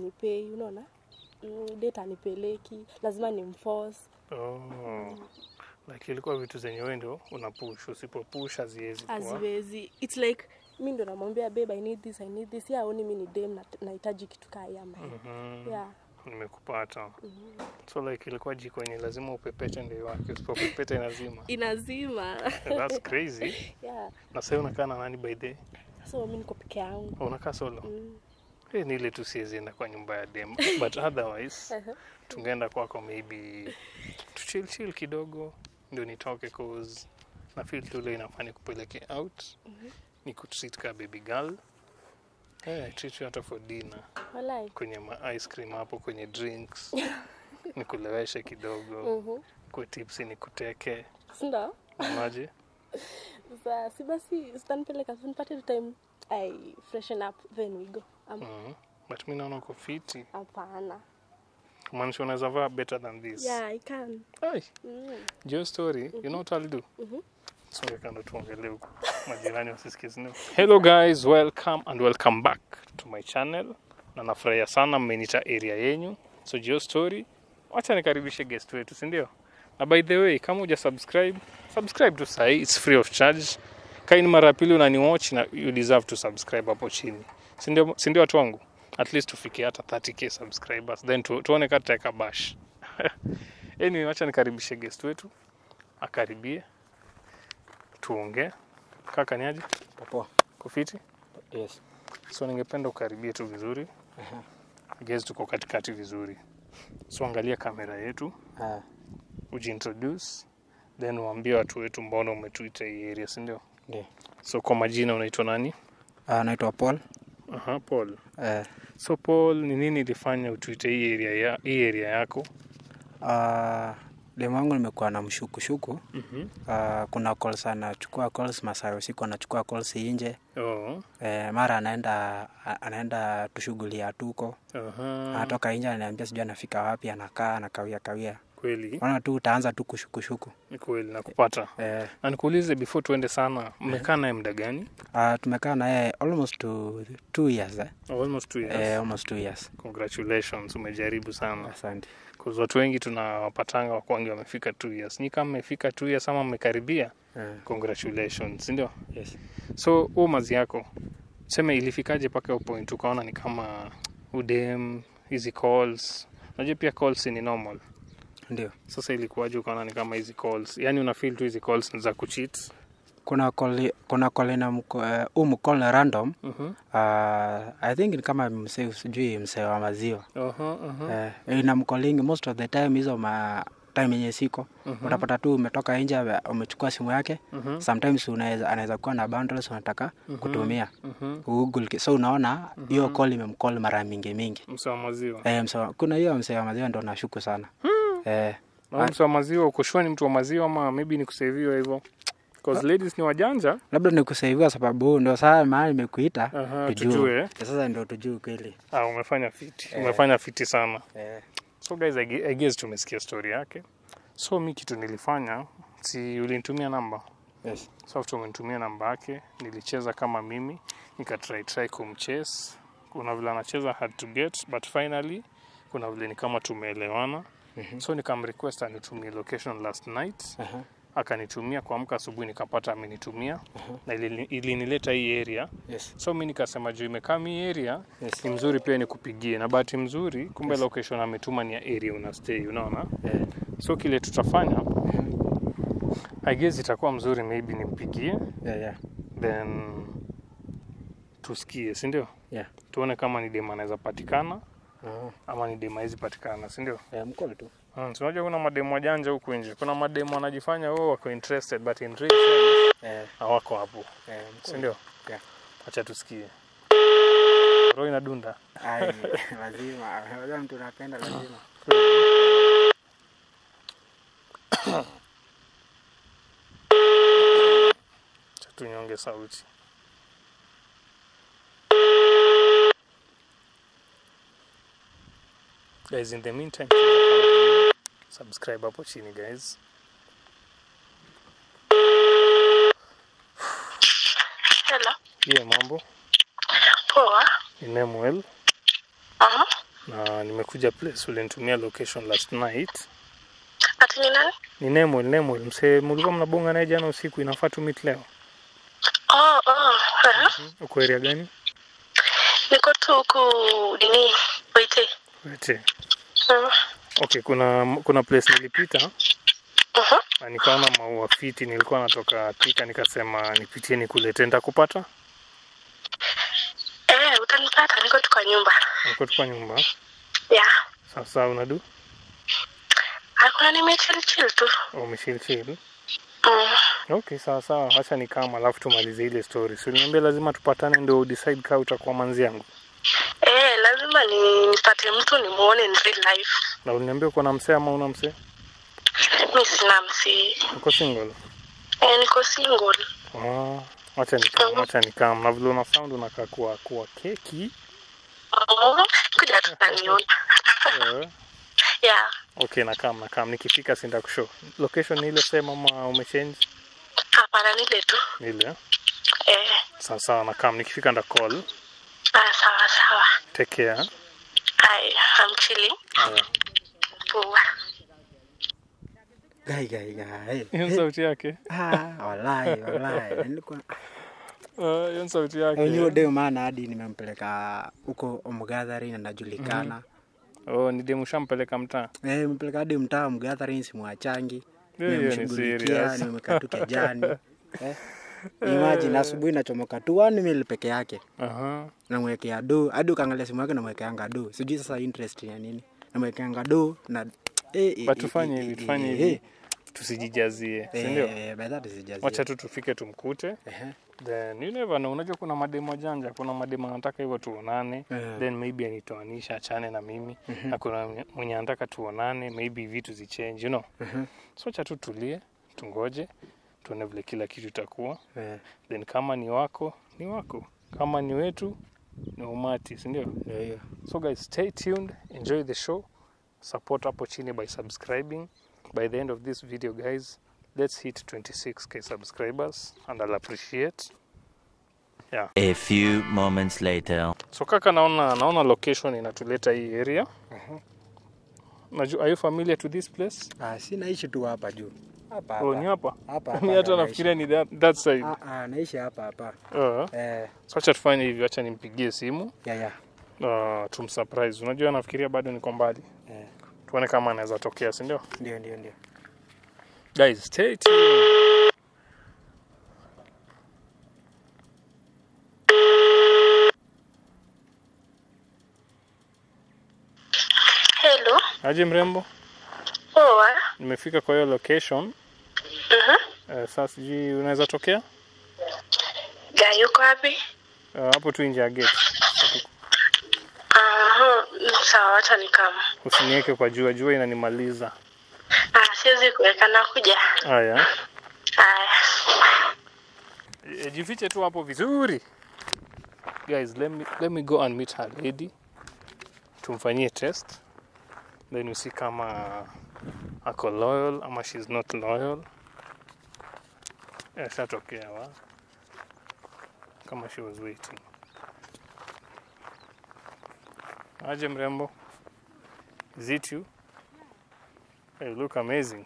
anipei unaona mm, date anipeleki lazima nimforce Oh. Like ilikuwa vitu zenye wewe ndio unapush, usipopush haziwezi kuwa. haziwezi its like mi ndo namwambia babe i need this i need this ya aoni mi ni dem na- nahitaji kitu kaa hii ama hii Mhm. yeah Nimekupata. So like ilikuwa jiko yenye lazima upepete ndio wake, usipopepeta inazima. inazima That's crazy. yeah Na sasa unakaa na nani by the way? so mi niko peke yangu Oh, unakaa solo? mm. Eh, ni ile tu siwezi enda kwa nyumba ya dem. But otherwise tungeenda kwako maybe tuchill chill kidogo ndio nitoke cause na feel tu leo inafaa nikupeleke out ni kutreat ka baby girl eh, I treat you hata for dinner walai kwenye ma ice cream hapo kwenye drinks nikuleweshe kidogo Mhm. kwa tipsi nikuteke sindo unaje Sa- si basi sitanipeleka nipate tu time i freshen up then we go Am- mm. but mi naona uko fiti hapana kumaanisha unaweza vaa better than this yeah i can Ai, mm. Your story, you know what I'll do? Mhm. Songe kando tuongelee huko. Majirani wasisikie sinio. Hello guys, welcome and welcome back to my channel. Na nafurahia sana mmenita area yenyu. So Your story, wacha nikaribishe guest wetu, si ndio? Na by the way, kama uja subscribe, subscribe tu sahi, it's free of charge. Kaini mara ya pili unani watch na you deserve to subscribe hapo chini. Si ndio si ndio watu wangu? At least tufikie hata 30k subscribers then tu, tuone kama tutaweka bash. Anyway, wacha nikaribishe guest wetu akaribie tuongee. Kaka ni aje? Poa. Kufiti? Yes. So ningependa ukaribie tu vizuri. Aha. Guest tuko katikati vizuri. So angalia kamera yetu, Ah, ujiintroduce then uambie watu wetu mbona umetuita hii area, si ndio? ndio. So kwa majina unaitwa nani? Ah, naitwa Paul. Aha, Paul. Eh, So Paul, ni nini ilifanya utuite hii area ya hii area yako? ah, demu wangu nimekuwa na mshukushuku. Mhm. Ah, kuna calls anachukua calls masaa ya usiku anachukua calls nje. Oh. Eh, mara anaenda a- anaenda tushughuli ya tuko. Aha. Anatoka nje ananiambia sijui anafika wapi anakaa anakawia kawia. Kweli? Unaona tu utaanza tu kushukushuku. Ni kweli nakupata. Eh, Na nikuulize before tuende sana, mmekaa naye muda gani? ah, tumekaa na yeye almost two, two years eh? Oh, almost two years. Eh, almost two years. Congratulations, umejaribu sana. Asante. Cause watu wengi tunawapatanga wakwangi wamefika two years. Ni kama mmefika two years ama mmekaribia, Eh, congratulations, si ndio? yes. So huo mazi yako seme ilifikaje mpaka hiyo point ukaona ni kama udem hizi calls, unajua pia calls ni normal. Ndio. Sasa ilikuwaje ukaona ni kama hizi calls, yani una feel tu hizi calls ni za kucheat? kuna call kuna call ina mko, uh, um call random Mhm. uh, i think ni kama msee sijui msee wa maziwa Aha, aha. uh, ina mkolingi most of the time hizo ma time yenye siko Mhm. utapata tu umetoka nje ame- umechukua simu yake Mhm. sometimes unaweza anaweza kuwa na bundles unataka kutumia Mhm. google ki- so unaona hiyo call imemcall mara mingi mingi Msa wa maziwa. eh, msee wa- kuna hiyo msee wa maziwa ndo nashuku sana eh, Na mtu wa maziwa uko sure ni mtu wa maziwa ama maybe ni kuseviwa hivyo? Cause ladies ni wajanja. labda ni kusaiviwa sababu ndo saa maana nimekuita Aha, tujue. tujue. sasa ndo tujue kweli Ah, umefanya fiti. Umefanya fiti sana. eh. So guys, I gue- I guess tumesikia story yake. So mi kitu nilifanya, si ulinitumia namba. yes. So after umenitumia namba yake, nilicheza kama mimi, nikatry try kumchase. Kuna vile anacheza hard to get, but finally kuna vile ni kama tumeelewana. Mhm. So nikamrequest anitumie location last night. Aha. akanitumia kuamka asubuhi nikapata amenitumia na ilini- ilinileta hii area Yes. so mi nikasema juu imekaa mi area Yes. ni mzuri pia nikupigie na bahati mzuri kumbe location ametuma ni ya area una stay unaona Eh. so kile tutafanya I guess itakuwa mzuri maybe nimpigie Yeah, yeah. then tusikie si ndio Yeah. tuone kama ni dem anaweza patikana Aha. ama ni dem haizi patikana si ndio Eh, mkono tu. mm, so unajua kuna mademu wajanja huku nje kuna mademu wanajifanya wao wako interested but in real sense Eh, hawako hapo eh, si mkono. ndio Yeah. acha tusikie roho inadunda Ai, lazima. Unajua mtu unapenda lazima. Acha tunyonge sauti guys in the meantime subscribe hapo chini guys Hello. hiyo mambo Poa. ni Nemuel Aha. na nimekuja place ulinitumia location last night. Ati ni nani? Ni Nemol, Nemol msee, mlikuwa mnabonga naye jana usiku, inafaa tu meet leo. Oh, oh. aha. Uko area gani? Niko tu huku nini? Waite. Wete. Mm. Okay, kuna kuna place nilipita Mhm. na nikaona maua fiti, nilikuwa natoka Thika, nikasema nipitie nikuletee, nitakupata. Eh, utanipata niko tu kwa nyumba. Niko tu kwa nyumba. Yeah. Sasa unadu Hakuna nimechill chill tu. umeshil chill. Mm. Okay, sawa sawa, acha nikama, alafu tumalize ile story. Si uliniambia lazima tupatane ndio decide kama utakuwa manzi yangu, Eh, lazima ni nipate mtu nimuone in real life. na uliniambia uko na msee ama una msee? Mi sina msi. Uko single? Eh, niko single. Ah, acha nikam, acha nikam. Na vile una sound unakaa kuwa kuwa keki. Oh, kuja tutaniona. Eh, yeah. okay, nakam nakam. Nikifika sinda kushow. Location ni ile same ama umechange? Hapana nile tu. Ni ile. eh? Eh, Sawa sawa, nakam. Nikifika nda call. ah, sawa sawa. Take care. Hi, I'm chilling. Haya. Poa. Gai, gai, gai. Hiyo sauti yake. Ah, walai, walai. Nilikuwa Ah, hiyo sauti yake. hiyo deo maana hadi nimempeleka huko Omgathari na najulikana. Oh, ni demu shampeleka mtaa. Eh, nimempeleka hadi mtaa Mgathari simwachangi. Hiyo hiyo ni Nimemshughulikia, serious. nimekaa tu kejani. Eh. Imagine asubuhi nachomoka tu 1 mil peke yake. Aha. namwekea do hadi ukaangalia simu yake namwekeanga do sijui sasa interest ya nini namwekeanga do na eh, eh, But eh, tufanye eh, hivi, eh, tufanye eh, hivi. Tusijijazie, si eh, ndio? eh, by that sijazi. Wacha tu tufike tumkute. Ehe. Then you never know. Unajua kuna mademo janja, kuna mademo anataka hivyo tuonane, Eh. then maybe anitoanisha achane na mimi na kuna mwenye anataka tuonane, maybe vitu zichange, you know. Mhm. So acha tu tulie, tungoje, tuone vile kila kitu itakuwa. Eh, Then kama ni wako, ni wako. Kama ni wetu, ni umati, si ndio? ndio hiyo So guys, stay tuned, enjoy the show. Support hapo chini by subscribing. By the end of this video guys, let's hit 26k subscribers and I'll appreciate. Yeah. A few moments later. So kaka naona naona location inatuleta hii area. Najua, are you familiar to this place? ah, si naishi tu hapa juu hapa Oh, ni hapa hapa. hapa hapa Mimi hata ndo nafikiria ni that, that side. naishi. ah, ah, naishi hapa hapa Uh, eh, so acha tufanye hivi, acha nimpigie simu ya ya uh, tumsurprise. Unajua nafikiria bado niko mbali. eh, Tuone kama anaweza tokea, si ndio? ndio ndio ndio Guys, stay tuned. Hello. Aje mrembo, Poa. nimefika kwa hiyo location. Mhm. Uh, sasa sijui unaweza tokea Ja, yuko wapi? uh, hapo tu nje ya gate. Aha, sawa, wacha nikama. Usiniweke kwa jua, jua inanimaliza. Ah, siwezi kuweka na kuja. Haya, Haya. e, jifiche tu hapo vizuri. Guys, let me, let me go and meet her lady. Tumfanyie test. Then we see kama ako loyal ama she's not loyal. Eh, shatokea wa kama she was waiting. Aje mrembo. Is it you? Hey, you look amazing.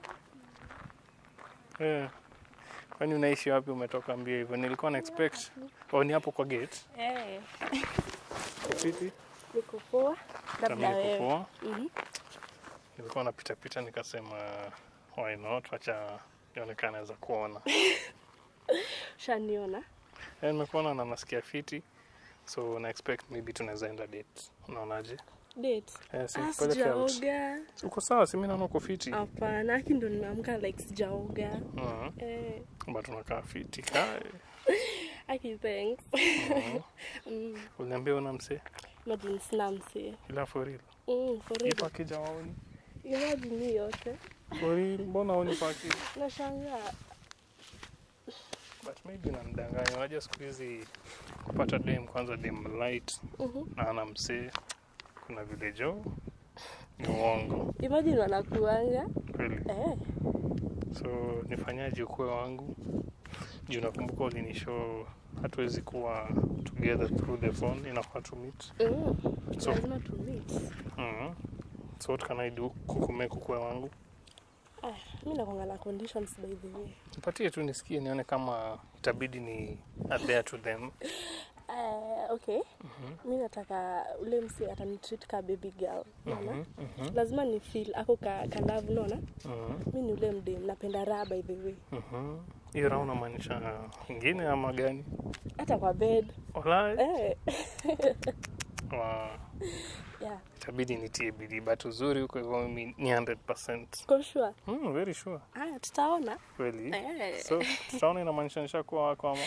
Eh. Kwani unaishi wapi umetoka mbio hivyo? Nilikuwa na expect. Oh, ni hapo kwa gate. Eh, Fiti. niko poa. Labda Kama niko wewe. poa. Mhm. Nilikuwa napita pita nikasema why not? Wacha nionekane naweza kuona. Shaniona. Eh, nimekuona na nasikia fiti. So na expect maybe tunaweza enda date. Unaonaje? Date. Eh, si Ah, peleke out. sijaoga. Uko sawa, si mimi naona uko fiti. Hapana, aki ndo nimeamka like sijaoga. Mhm. Eh, But unakaa fiti. Kai. aki thanks. Mhm. Mm, Uliniambia una msee? imagine sina msee. Ila for real. Mm, for real. Ipo akija waoni. Imagine hii yote. For real, mbona waoni kwa akija? Nashangaa. but maybe namdanganya. Unajua siku hizi kupata dem kwanza dem light Mhm. na ana msee, kuna vile jo ni uongo Imagine wanakuanga. kweli. Eh, So nifanyaje ukue wangu juu nakumbuka ulinishow hatuwezi kuwa together through the phone inafaa to meet Mm. So- Lazima tu meet. mm so what can i do kukume kukue wangu Ah, mi nakwanga na conditions by the way. nipatie tu nisikie nione kama itabidi ni adhere to them Uh, okay. Mi nataka ule msi atanitreat ka baby girl. Unaona? Lazima ni feel ako ka, ka love unaona? Mhm, Mi ni ule mdem napenda raha by the way. mhm. hiyo raha unamaanisha ingine ama gani Hata kwa bed. Walai. Eh. Wa- Yeah. itabidi nitie bidii but uzuri huko hivyo mimi ni 100 Kwa sure. mm, very sure Haya tutaona. kweli Eh. so tutaona inamaanisha nishakuwa wako ama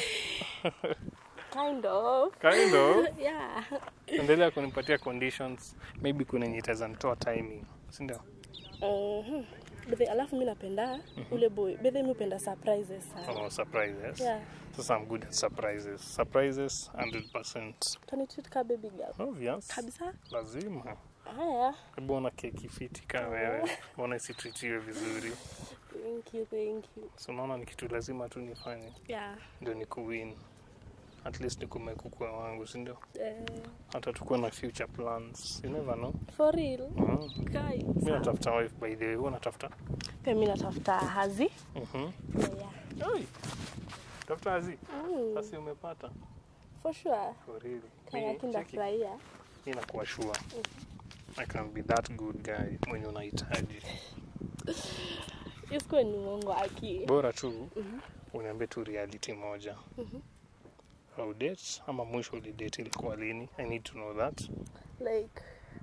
Kind of. kind of Yeah. endelea kunipatia conditions maybe kuna yenye itaweza nitoa timing sindio Mhm. Bethe, alafu mi napenda ule boy. Bethe mi upenda surprises sana. oh, surprises Yeah. sasa i'm good at surprises surprises 100 Utanitreat ka baby girl. obvious Kabisa. lazima Haya. hebu ona keki fiti kaa wewe mbona isitritiwe vizuri Thank you, thank you. so unaona ni kitu lazima tu nifanye Yeah. ndio ni kuwin at least nikume kukua wangu sindio Eh, hata tukuwe na future plans you never know for real. mm. Kai. mi natafuta wife by the way huwa natafuta Pia mi natafuta hazi. Mhm. Yeah. Oi, tafuta hazi Mm, basi umepata for sure. for real Kaya Mi- cheki, kindafurahia. mi nakuwa sure I can be that good guy mwenye unahitaji Isikuwe ni uongo aki. bora tu uniambie tu reality moja au date ama mwisho ulidate ilikuwa lini i need to know that Like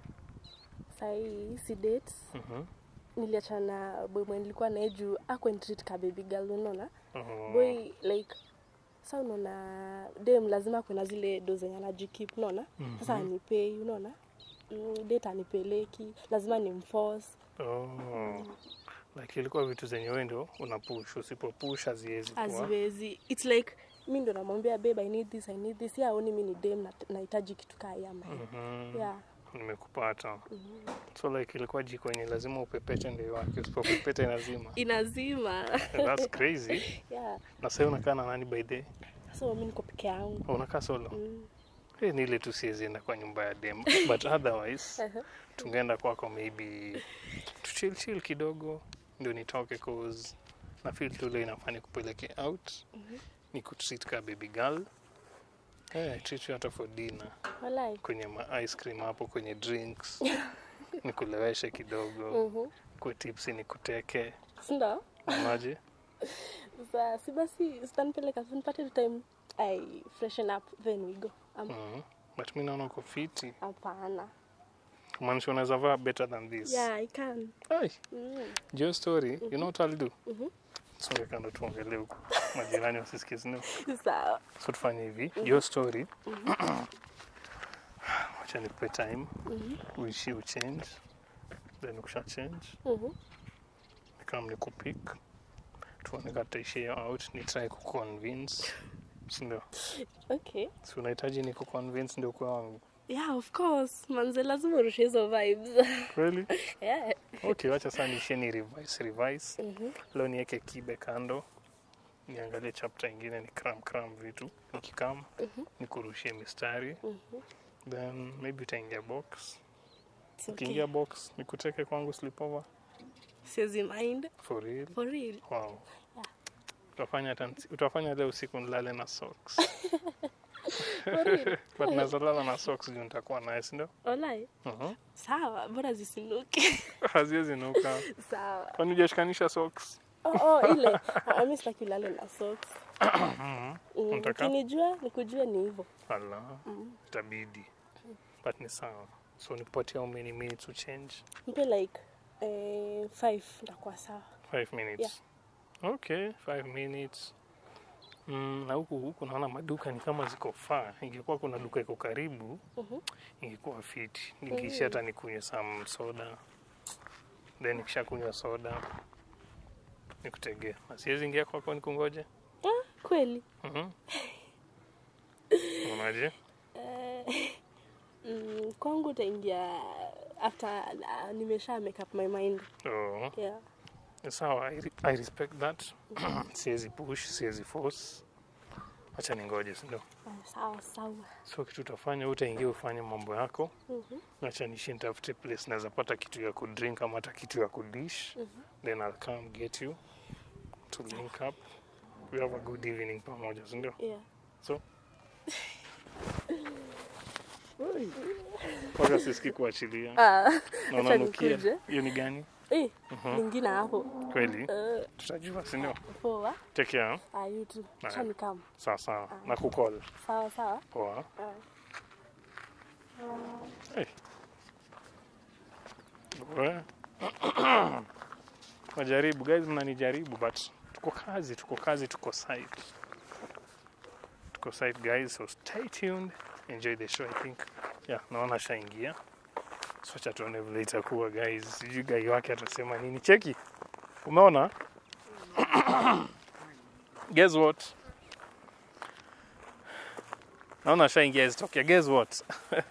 sahii si date. Mhm. Niliachana na boy mwenye nilikuwa naye juu akwenitreat ka baby girl unaona? Oh, Boy like sa unaona dem lazima kuna zile do zenye anajikip unaona? Sasa anipei unaona? Mm, date anipeleki, lazima nimforce. oh. like ilikuwa vitu zenye wewe ndio unapush usipopush haziwezi kuwa Haziwezi. It's like mi ndo namwambia babe I need this, I need this. Yeah, aoni mi ni dem na- nahitaji kitu kaa yama. Mhm. Yeah. nimekupata so like ilikuwa jiko yenye lazima upepete ndio wake usipopepete lazima Inazima. that's crazy yeah. na sasa unakaa na nani by the way? So mi niko peke yangu. Oh, unakaa solo Mm. hey, ni ile tu siwezi enda kwa nyumba ya dem but otherwise tungeenda kwako maybe tuchill chill kidogo ndio nitoke cause na feel tu leo inafaa nikupeleke out ni kutreat ka baby girl hey, treat you hata for dinner Walai. kwenye ma ice cream hapo kwenye drinks nikuleweshe kidogo Mhm. kwe tipsi nikuteke Sindo? maji Sa si basi sitanipeleka nipate tu time I freshen up then we go. Am- mm. but mi naona uko fiti Hapana. kumaanisha unaweza vaa better than this Yeah, I can. Ai, Mm. Joe story you know what I'll do Mhm. songe kando tuongelee huku majirani wasisikie sindio Sawa. so tufanye hivi Joe story wacha nikupe time uishi uchange then ukisha change Mhm. nikam nikupik tuone kataishia out ni try kuconvince sindio Okay. si unahitaji ni kuconvince ndio kwa wangu Yeah, of course. Manze lazima urushe hizo vibes. kweli yeah. okay wacha saa niishie ni revise revise Mhm. leo niweke kibe kando niangalie chapter ingine ni cram cram vitu nikikam nikurushie mistari then maybe utaingia box It's okay. ukiingia box nikuteke kwangu sleepover Siwezi mind. for real For real. wow utafanya hata nsi- utafanya leo usiku nilale na socks but naweza lala na socks juu nitakuwa naye sindio Walai. Mhm. Sawa, bora zisinuke. haziwezi nuka Sawa. kwani ujashikanisha socks Oh, oh, ile. Ah, mi sitaki ulale na socks. Mm, Unataka? Ukinijua nikujue ni hivyo. ala itabidi but ni sawa so nipatia how many minutes to change Mpe like eh, five ndakuwa sawa. five minutes okay five minutes Mm, na huku huku naona maduka ni kama ziko faa ingekuwa kuna duka iko karibu Mhm. ingekuwa fiti nikiishia hata nikunywe some soda then nikisha kunywa soda nikutegea na siwezi ingia kwako nikungoje Ah, kweli. Mhm. unaje Eh, mm, kwangu utaingia after uh, nimesha make up my mind. oh. Yeah. sawa I, re- I respect that siwezi push siwezi force acha ningoje si ndio Ah, sawa sawa so kitu utafanya utaingia ufanye mambo yako Mhm. acha nishi nitafute place naweza pata kitu ya kudrink ama hata kitu ya kudish then I'll come get you to link up we have a good evening pamoja si ndio yeah so mpaka siski kuachilia ah na acha unanukia nikuje. hiyo ni gani eh lingine hapo kweli eh tutajua si ndio poa take care ah you too Ah. acha nikam sawa sawa na kukol sawa sawa poa ah Hey. We. Najaribu guys, mnanijaribu but tuko kazi, tuko kazi, tuko site, tuko site guys, so stay tuned, enjoy the show. I think yeah, naona shaingia, so acha tuone vile itakuwa guys. Sijui gai wake atasema nini. Cheki, umeona? Guess what? Naona shaingia zitokea. Guess what?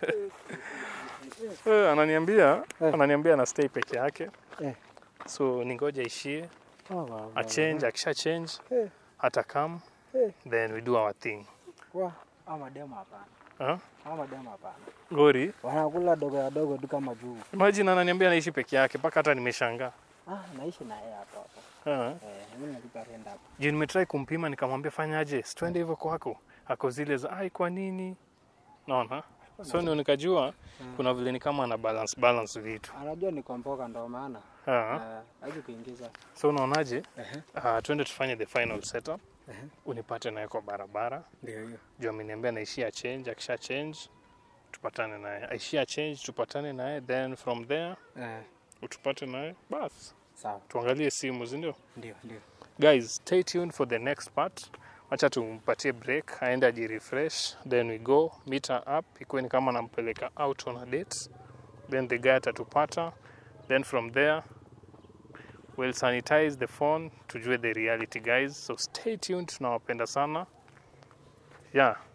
Eh, ananiambia ananiambia ana stay peke yake Eh. so ningoja ishie Oh, wow, a change akisha change Eh. hata come Eh. then we do our thing Wa, hao mademu hapana. huh? Hao mademu hapana. gori Wanakula dogo ya dogo tu kama juu. imagine ananiambia anaishi peke yake mpaka hata nimeshangaa Ah, naishi na yeye hapa hapa. huh? Eh, mimi nalipa rent hapa. juu nimetrai kumpima nikamwambia fanyaje situende hivyo kwako ako zile za ai kwa nini naona so ndio nikajua kuna vile ni kama ana balance balance vitu Anajua niko mboga ndo maana. huh? Eh, haji kuingiza. so unaonaje Ehe. uh, twende tufanye the final setup unipate naye kwa barabara Ndio hiyo. juu ameniambia naishia change akisha change tupatane naye aishia change tupatane naye then from there Eh, utupate naye bas sawa. tuangalie simu sindio Ndio, ndio. guys stay tuned for the next part wacha tumpatie break aende ajirefresh then we go meet her up ikuwe ni kama nampeleka out on a date then the guy atatupata then from there we'll sanitize the phone tujue the reality guys so stay tuned tunawapenda sana yeah